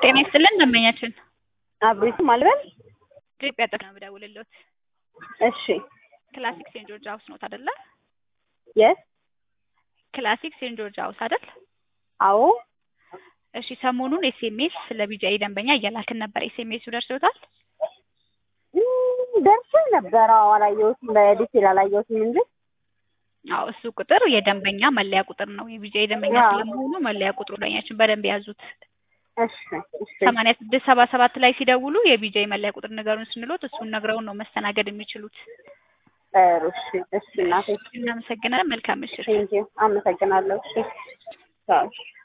ጤና ይስጥልን ደንበኛችን አብሪቱ ማልበል ኢትዮጵያ ጥቅ ነው የምደውልልዎት። እሺ ክላሲክ ሴንት ጆርጅ ሀውስ ኖት አይደለ? የስ ክላሲክ ሴንት ጆርጅ ሀውስ አይደል? አዎ እሺ ሰሞኑን ኤስኤምኤስ ለቢጂአይ ደንበኛ እያላክን ነበር። ኤስኤምኤሱ ደርሶታል? ደርሶኝ ነበር። አዎ አላየሁትም፣ በዲቴል አላየሁትም እንጂ አዎ እሱ ቁጥር የደንበኛ መለያ ቁጥር ነው። የቢጂአይ ደንበኛ አዎ። ስለመሆኑ መለያ ቁጥሩ ደንበኛችን በደንብ ያዙት። እሺ እሺ ሰማንያ ስድስት ሰባ ሰባት ላይ ሲደውሉ የቢጂአይ መለያ ቁጥር ንገሩን ስንሎት እሱን ነግረውን ነው መስተናገድ የሚችሉት። ጥሩ እሺ እሺ እናቴ እናመሰግናለን። መልካም ምሽት። ቴንኪው አመሰግናለሁ። እሺ ቻው